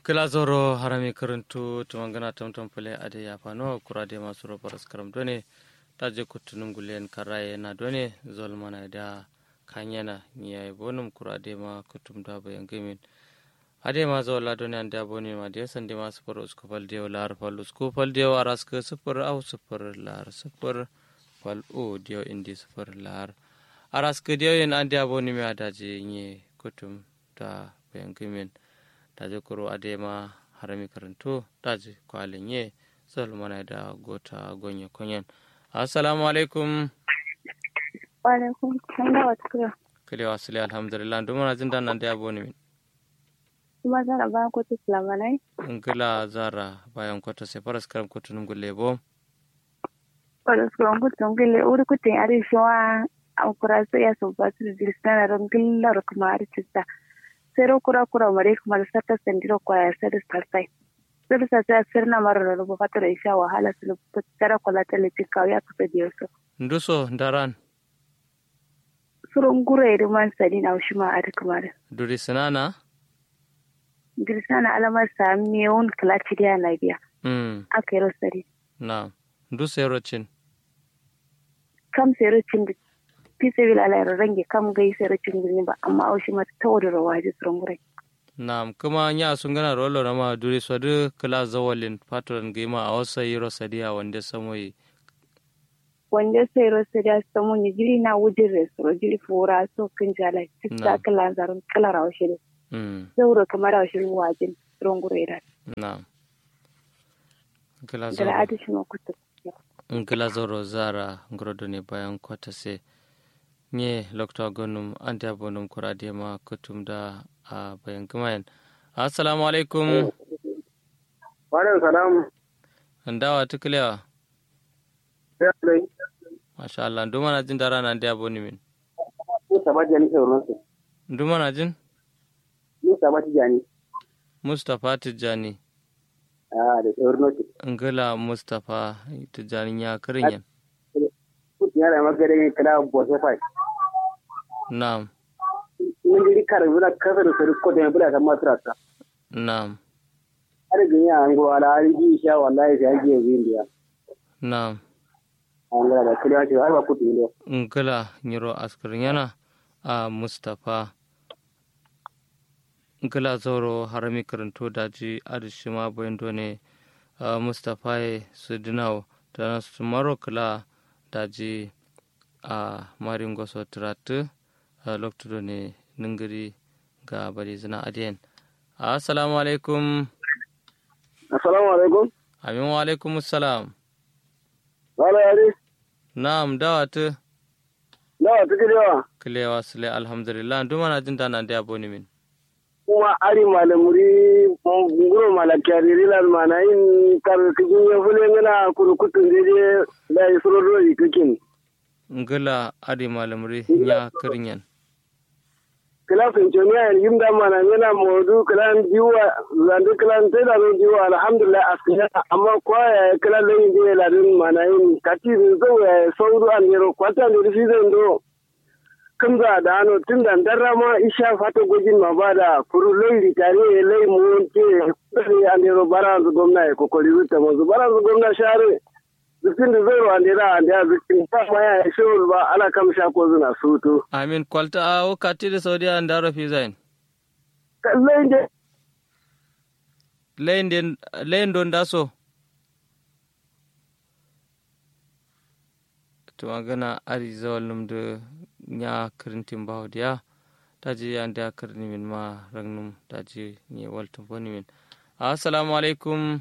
kilazoro harami karantu tumangana tamtam pale ade ya fano kurade masu robaras karam done taje kutunum gulen karaye na done zol mana da kanyana niya bonum kurade ma kutum da bayan gamin ade ma zo la done ande aboni ma de sande ma super usko fal de lar fal usko fal de waras ke super au super lar super fal o de indi super lar aras ke de yen ande aboni ma daje nye kutum da bayan gamin taje kuro adema harami karanto taje kwalin ye mana da gota gonye konyen assalamu alaikum wa alaikum salam wa tukura kale wasili alhamdulillah duma na jinda nan da yabo ne min kuma zara bayan kotu sulamanai ngila zara bayan kota se faras karam kotu num gulle bo wadda su kan kutu ngile uri kutin ari shiwa a kura su ya su ba su dilisana ron gillar kuma ari cista sero kura kura mare kuma da sata sandiro kwaya sai da sarsai sai da sarsai sir na mara da rubu fata da isha wahala su tara kwala ta litin kawai ya kusa biyar su nduso daran surun gura ya man sani na shi ma a duk mara duri sinana dilisana alamar sami yawon kalaci da yana biya mm aka yi rosari na nduso rocin kam sai rocin da fi sabi lalai range kam gai sai rocin gini ba amma aushi mata ta wadda rawa ji surun gura na kuma nya sun gana rolo na ma duri swadu kala zawalin patron gima a wasa yi rosadiya wanda samoyi wanda sai rosari ya samu ni jiri na wujin resoro jiri fura so kan jala tista kala zarin kala rawa shi mm zauro kamar rawa shi wajin surun gura ya na kala da zawalin al'adu shi ma kuta ngila zoro zara ngorodo ne bayan kwata se nye lokta gonum ante abonum kurade ma kutum da a bayan kumayan assalamu alaikum Wa'alaikum salam. ndawa tuklewa Ya dai. masha Allah nduma na jin dara na ante aboni min Musa ba jani sauran su. nduma na jin Musa ba jani. mustapha tijjani Ah da sauran su. ngila mustapha tijjani ya kirinyan Kuti ya da magare ne kala bose fai. na'am Mun diri kar bula kasar su ko da bula ta matrata. na'am Har gani an go ala an ji sha wallahi sai an ji indiya. na'am An ga da kila ce har ba kuti ne. ngila nyiro askirin yana a mustapha ngila zoro harami karanto daji adishima boyendo ne a mustapha e sudinaw tana sumaro kila daji a marin goso tiratu a loktudo ne ningiri ga bari zina adiyen assalamu alaikum Assalamu alaikum. amin wa alaikum salam Wala yare. na'am dawatu Nawa take da yawa. kilewa sule alhamdulillah duma na jin dana da aboni min Kuma ari malamuri nguro malakari rilan mana in kar kijin ya fule ngana kurukutun dede da isuro do ikikin. ngila adi malamri nya kirinyan kila finconiya yim da mana yana modu kila jiwa zandu kila sai da zan jiwa alhamdulillah askiya amma kwa ya kila lai je la din mana yin kati zo ya sauru an yero kwata ne shi zan do kun za da ano tun da darra ma isha fata gojin ma ba da furu lai ritare lai mu ke sai an yero bara zu gwamna ya kokori zuta mu zu bara zu gwamna share zikin da zai wa ndira an da zikin ba ma ya shi ba ala kam sha ko zuna sutu amin kwalta a wakati da saudiya an daro fi zain kallai je layin don daso to magana ari zawal num da nya kirintin bawo diya taji an da kirni min ma ragnum taji ni waltun boni min assalamu alaikum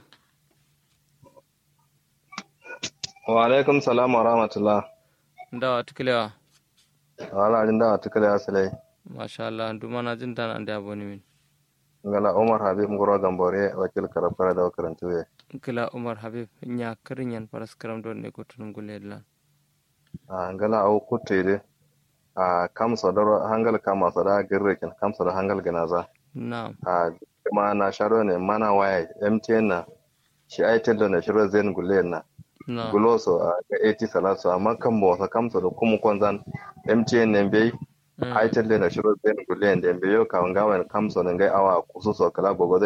wa alaikum salam wa rahmatullah ndawa tukilewa wala jin da tukale asalai masha Allah duma na jin dana an da boni min ngala umar habib ngoro gambore wakil karafara da karantu ye kila umar habib nya kirinyan paras karam don ne ko tunum guledlan a ngala au kutte a kam sadaro hangal kama sada girrekin kam sada hangal ganaza na'am a kuma na sharo ne mana waye mtn na shi ai tello na shiro zen gulen na na'am guloso a ga 80 salatu amma kan bo sa kam sada kuma konzan mtn ne bai Mm. ai tello na shiro zen gulen den bai yo ka ngawen kam sada ngai awa kususo kala gogo zenen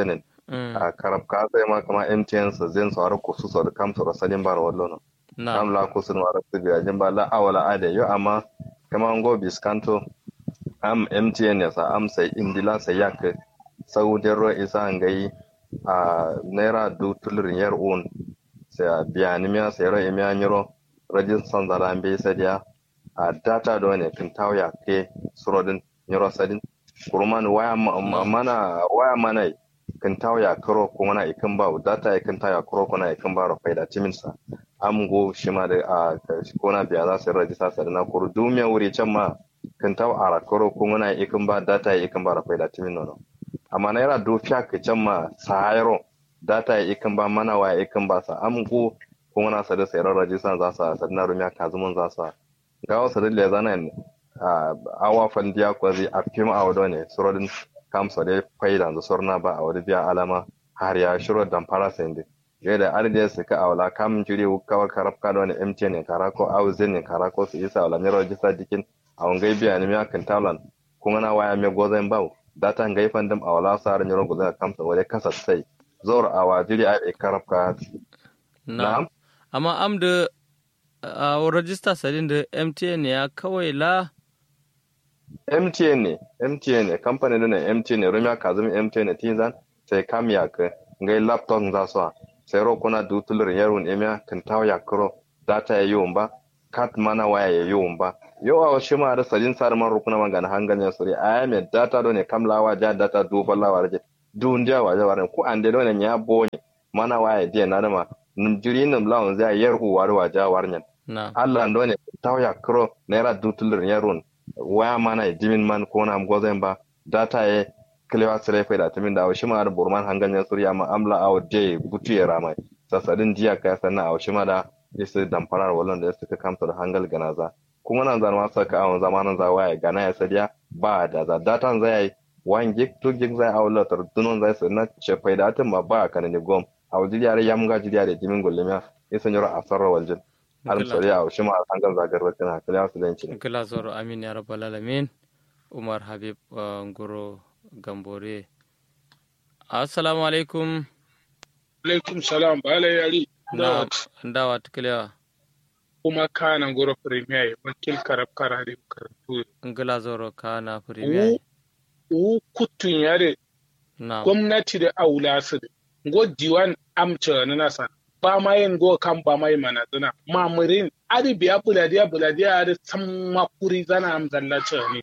Mm. a karab ka sai ma kama MTN sa zen so har kusu so da kam so salin bar wallo no na am la kusu no ar tibi ajin ba la awala ade yo amma kama ngo biskanto am MTN ya sa am sai indila sai yak saudi ro isa ngai a naira du tulur yar un sai a biya ni miya sai ro miya nyiro rajin san zara be sai dia a data do ne kin tawya ke surodin nyiro sadin kurman waya ma- ma- mana waya mana kan tawya karo ko mana ikan ba data ya kan tawya karo ko na ikan ba ro faida timin sa am go shi ma da a ko na biya za su rajista sa na kuru dumiya wuri can ma kan taw ara karo ko mana ikan ba data ya ikan ba ro faida timin no amma na yara do fiya ka can ma sayaro data ya ikan ba mana waya ikan ba sa am go ko mana sa da sayar rajista za sa sa na rumiya kazumun za sa ga wasu da le zanan a awa fandiya ko zai a fim a wado ne surodin kamsa da faida da sorna ba a wani biya alama har ya shiro dan fara sende yadda arde su ka awla kam jiri kawar karab ka wani MTN ne karako au zen ne karako su isa awla ne rajista dikin a wangai biya ne miya kan talan kuma na waya me gozan bawo data ngai fandam awla sar ne ro gozan kamsa wale kasa sai zor awa jiri a karab ka na amma am da a rajista sadin da mtn ya kawai la MTN ne MTN ne kamfanin da ne MTN ne rumya kazumi MTN ne tinzan sai kam ya ka ngai laptop za so sai ro kuna du tulur yarun emya kan taw ya kro data ya yum ba kat mana waya ya yum ba yo a shi ma da sajin sar man rukuna man gana hangan ya suri aya me data do ne kam lawa ja data du balla warje du ndia wa ja waran ku ande do ne nya bonye mana waya dia na ma num jiri num lawon za yar hu war wa ja warnyan na Allah ndo ne taw ya kro naira du tulur yarun waya mana jimin man ko na gozen ba data ye kilewa sere fe da timin da shi ma da burman hangan ya surya ma amla aw de butu ya rama sasadin jiya ka sanna aw shi ma da yasa damfarar wallan da suka kamta da hangal ganaza kuma nan zan ma saka awon zamanin za waya gana ya sadiya ba da za data zai yi 1 gig 2 gig zai aw latar dunon zai sanna ce faida tin ma ba kana ne gom aw jiriya ya mun ga jiriya da jimin gullemiya yasa nyoro asarra waljin al sori aw shi ma hangal zagar rakin hakali su dan cin gila zoro amin ya rabbal alamin umar habib uh, ngoro gambore assalamu alaikum alaikum salam bala yari na ndawa tukalewa kuma kana goro premier wakil karab karare karatu ngila zoro kana premier u kutun yare na gwamnati da aula su da go diwan amca na nasa ba ma yin go kan ba mai mana zana mamurin ari biya buladiya buladiya ari san makuri zana amzalla ne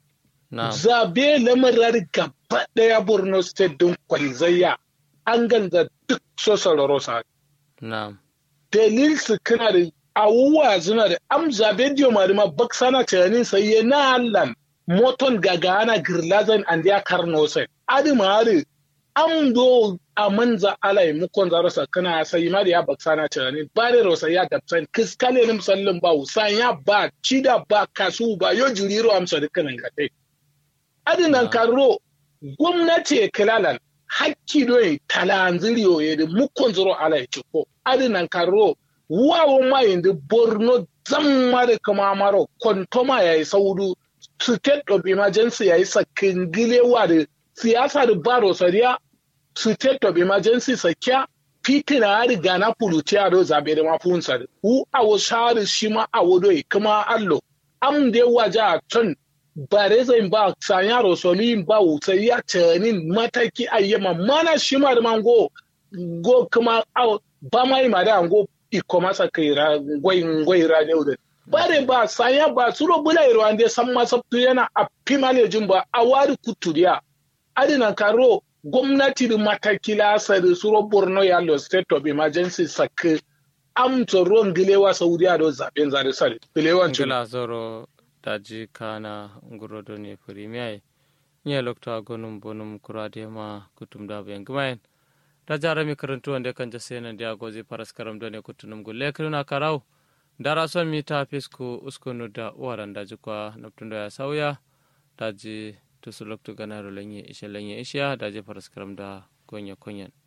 na zabe lamarar gaba daya borno state din kwalzayya an ganza duk sosar sa na dalil su kana da awuwa suna da am zabe diyo marima bak sana tunanin sai ya na allan moton gaga ana girlazan an ya karno sai adi mari am do a manza alai mukon zaro sa kana sai ma da ya bak sana tunanin ba da rosa ya dabsan kiskale nim sallin ba usan ya ba cida ba kasu ba yo juriro amsa dukkanin kadai adi nan karro gwamnati kilalan hakki doye talanziriyo ye de mukkon zoro ala e cikko adi nan karro wawo ma yende borno zammare kama maro kontoma yayi saudu state of emergency yayi sakingile wade siyasa da baro sariya state of emergency sakya fitina ya riga na puluti a do zabe da mafunsa hu awo shari shi ma awo doye kuma allo am de waja ton bare zai ba sanya rosolin ba wutsai ya tanin mataki ayyama mana shi ma da mango go kuma au ba mai ma da go iko masa kai ra gwai gwai ra ne da bare ba sanya ba suro bula iro ande san ma sabtu yana a pimalejin ba a wari kuturiya adina karo gwamnati da mataki la sari suro borno ya lo state of emergency sak am tsoron gilewa saudiya do zaben zare sare gilewan ngila zoro daji kana ngurodo ne premier nye lokta gonum bonum kurade ma kutum da bayan gumayen da jara mi karantu wanda kan jase nan da gozi paras karam done kutunum gulle kiruna karau dara son mi ta fisku uskunu da waran daji kwa naptundo ya sauya daji tusu loktu ganaro lenye ishe lenye isha daji paras karam da gonya konyen